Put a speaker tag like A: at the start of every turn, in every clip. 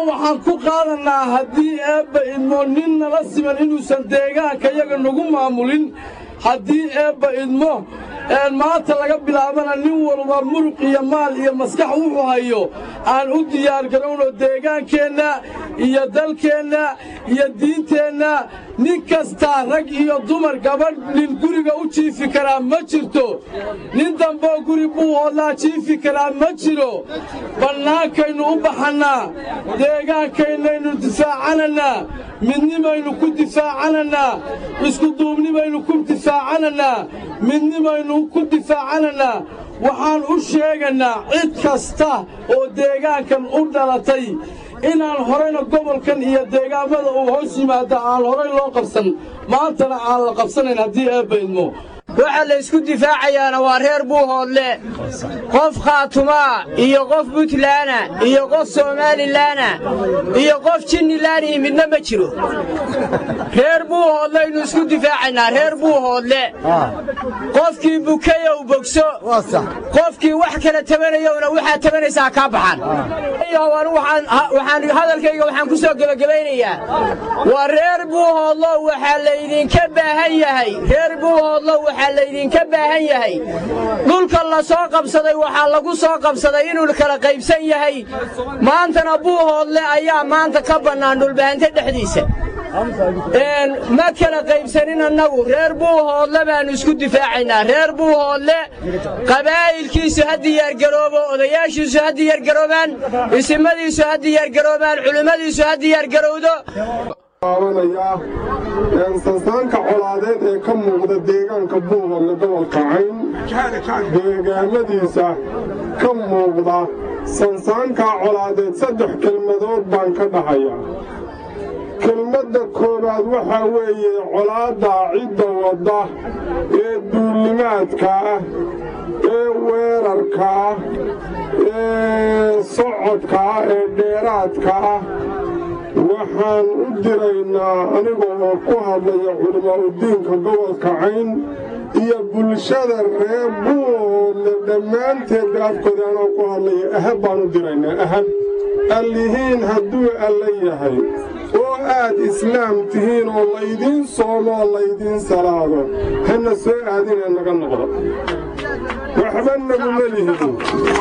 A: waxaan ku qaadannaa haddii eebba idmo nin nala siman inuusan deegaanka yaga nagu maamulin haddii eebba idmo maanta laga bilaabana nin walba muruq iyo maal iyo maskax wuxuu hayo aan u diyaargarowno deegaankeenna iyo dalkeenna iyo diinteenna nin kastaa rag iyo dumar gabadh nin guriga u jiifi karaa ma jirto nin damboo guri buu hoodlaa jiifi karaa ma jiro bannaankaynu u baxannaa deegaankaynnaynu difaacanannaa midnimaynu ku difaacanannaa iskuduubnibaynu ku difaacanannaa midnimaynu ku difaacanannaa waxaan u sheegannaa cid kasta oo deegaankan u dhalatay inaan horayna gobolkan iyo deegaammada uu hoos yimaada aan horay loo qabsan maantana aan la qabsanayn haddii eebba idmo
B: waxa la isku difaacayaana waa reer buuhoodle qof khaatumaa iyo qof buntlaana iyo qof somalilaana iyo qof jinnilaanihi midna ma jiro reer buuhoodlaynu isku difaacaynaa reer buuhoodle qofkii bukayow bogso qofkii wax kala tabanayowna waxaad tabanaysaa kaa baxan waxaan hadalkayga waxaan ku soo gebagabaynayaa waa reer buuhoodlo waxaa laydinka baahan yahay reer buuhoodlo waxaa laydinka baahan yahay dhulka la soo qabsaday waxaa lagu soo qabsaday inuu kala qaybsan yahay maantana buuhoodle ayaa maanta ka bannaan dhulbahante dhexdiisa ma kala qaybsanin annagu reer buuhoodle baannu isku difaacaynaa reer buuhoodle qabaa'ilkiisu ha diyaargaroobo odayaashiisu ha diyaargaroobaan isimadiisu ha diyaargaroobaan culimmadiisu ha diyaargarowdo
C: sansaanka colaadeed ee ka muuqda deegaanka buuhoodle gobolka cayn deegaamadiisa ka muuqda sansaankaa colaadeed saddex kelmadood baan ka dhahaya kelmadda koowaad waxaa weeye colaadda cidda wadda ee duullimaadka ah ee weerarka ah ee socodka ah ee dheeraadka ah waxaan u diraynaa aniga oo ku hadlaya culimaauddiinka gobolka cayn iyo bulshada reer buuhoodle dhammaanteedba afkooda anoo ku hadlaya ahab baan u diraynaa ahab allihiin hadduu alla yahay oo aad islaam tihiin oo laydiin soomo oo laydiin salaado hana soo aadinee naga noqdo waxba naguma lihin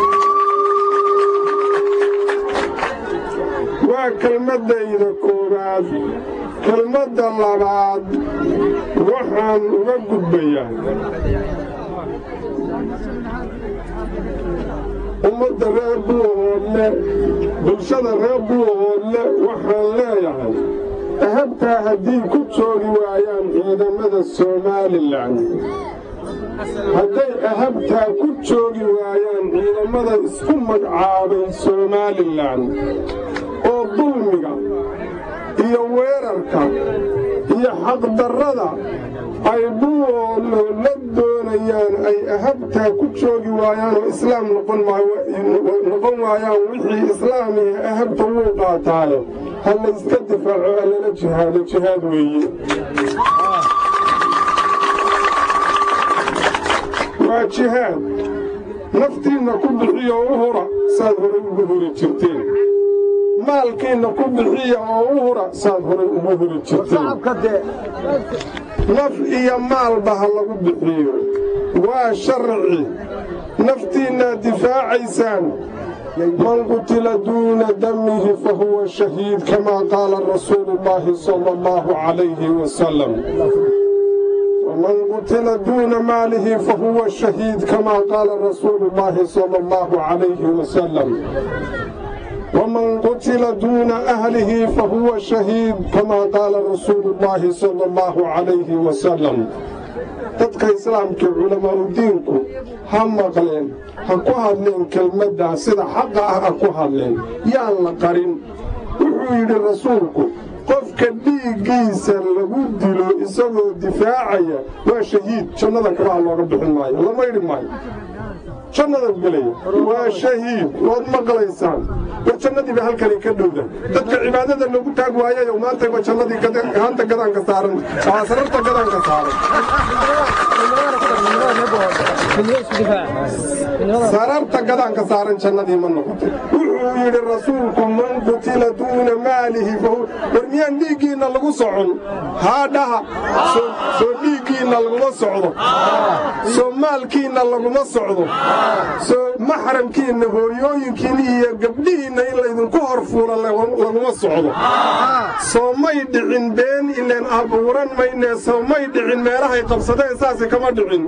C: waa kelmaddayda koowaad kelmadda labaad waxaan uga gudbayaa ummadda reer buuhoodle bulshada reer buuhoodle waxaan leeyahay ahabtaa haddii ku joogi waayaan ciidamada somalilan hadday ahabtaa ku joogi waayaan ciidamada isku magacaabay somalilan oo dulmiga iyo weerarka iyo xaqdarrada ay buuhoodle la doonayaan ay ahabtaa ku joogi waayaan oo islaam noqon waayaan wixii islaamiya ahabta wuu qaataayo ha layska difaaco allala jihaado jihaad weeye waa jihaad naftiinna ku bixiya oo u hura saad horay ugu huri jirteen maalkiinna ku bixiya oo u hura saad horay ugu huri jirteen naf iyo maalba ha lagu bixiyo waa sharci naftiinnaad difaacaysaan man qutila duuna damihi fa huwa shahiid kamaa qaala rasuulu llaahi sala allahu calayhi wasalam ومن قتل دون ماله فهو شهيد كما قال رسول الله صلى الله عليه وسلم ومن قتل دون أهله فهو شهيد كما قال رسول الله صلى الله عليه وسلم dadka islaamka culamaauddiinku ha maqleen ha ku hadleen kelmaddaa sida xaqa ah ha ku hadleen yaan la qarin wuxuu yidhi rasuulku qofka dhiiggiisa lagu dilo isagoo difaacaya waa shahiid jannada kabaha looga bixin maayo lama idhi maayo jannada gelaya waa shahiid waad maqlaysaan war jannadiiba halkani ka dhowda dadka cibaadada lagu taag waayayo maantayba jannadii hanta gadaanka saaran sararta gadaanka saaran sararta gadaanka saaran jannadii ma noqotay wuxuu wuxuu yidhi rasuulku man qutila duuna maalihi war miyaan dhiiggiinna lagu socon haa dhaha soo dhiiggiinna laguma socdo soo maalkiinna laguma socdo soo maxramkiinna hooyooyinkiinna iyo gabdhihiinna in laydinku hor fuula laguma socdo soo may dhicin been ileen abuuran maynee soo may dhicin meelahay qabsadeen saase kama dhicin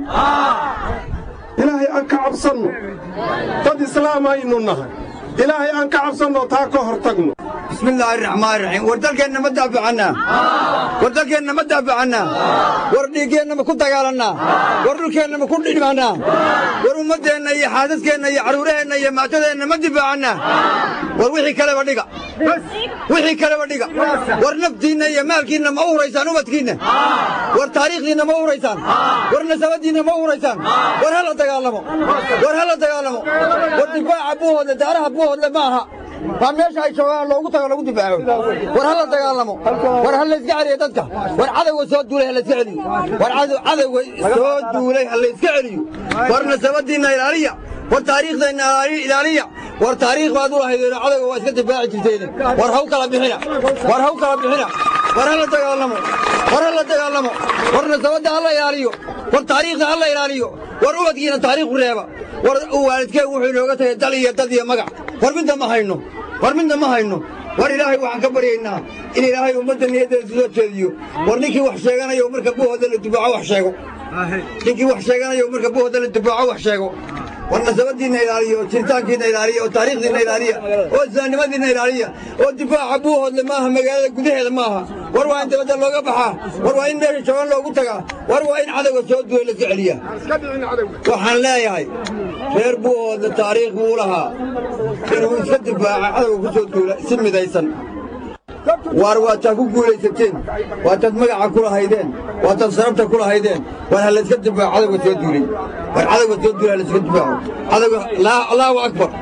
C: ilaahay aan ka cabsanno dad islaam aynu nahay ilaahay aan ka cabsanno taa ka hor tagno
D: bismillaahi raxmaan raxiim war dalkeenna ma daafacannaa war dalkeenna ma daafacannaa war dhiiggeenna ma ku dagaalannaa war dhulkeenna ma ku dhidhmannaa war ummaddeenna iyo xaasaskeenna iyo carruuraheenna iyo maatadeenna ma difaacannaa war wixii kaleba dhiga wixii kaleba dhiga war naftiinna iyo maalkiinna ma u huraysaan ubadkiinna war taariikhdiinna ma u huraysaan war nasabaddiinna ma u huraysaan war hala dagaalamo war hala dagaalamo war difaaca buuhoodle daaraha buuhoodle ma aha waa meesha ay joogaan loogu tago lagu difaaco war hala dagaalamo war ha layska celiyo dadka war cadowga soo duulay ha layska celiyo war cadowga soo duulay ha layska celiyo war nasabadiinna ilaaliya war taariikhdeenna ilaaliya war taariikh baad u lahaydeen cadowga waa iska difaaci jirteen war haw kala bixina war haw kala bixina war hala dagaalamo war hala dagaalamo war nasabadda hala ilaaliyo war taariikhda hala ilaaliyo war ubadkiina taariikhu reeba war waalidkeen wuxuu inooga tagay dal iyo dad iyo magac war midna ma hayno war midna ma hayno war ilaahay waxaan ka baryaynaa in ilaahay ummadda niyaddeeda soo jeediyo war ninkii wax sheeganayo marka buhooda la difaaco wax sheego ninkii wax sheeganayo marka buhooda la difaaco wax sheego war nasabadiinna ilaaliya oo jiritaankiinna ilaaliya oo taariikhdiinna ilaaliya oo islaamnimadiinna ilaaliya oo difaaca buuhoodle maaha magaalada gudaheeda maaha war waa in dabadda looga baxaa war waa in meesha joogan loogu tagaa war waa in cadowga soo duway laska celiyaa waxaan leeyahay reer buuhoodle taariikh buu lahaa inuu iska difaaca cadowga ku soo duula si midaysan waar waataad ku guulaysateen waataad magaca ku lahaydeen waataad sarabta ku lahaydeen war ha layska difaaco cadowga soo duulay war cadowga soo duulay ha layska difaaco cadowga allaahu akbar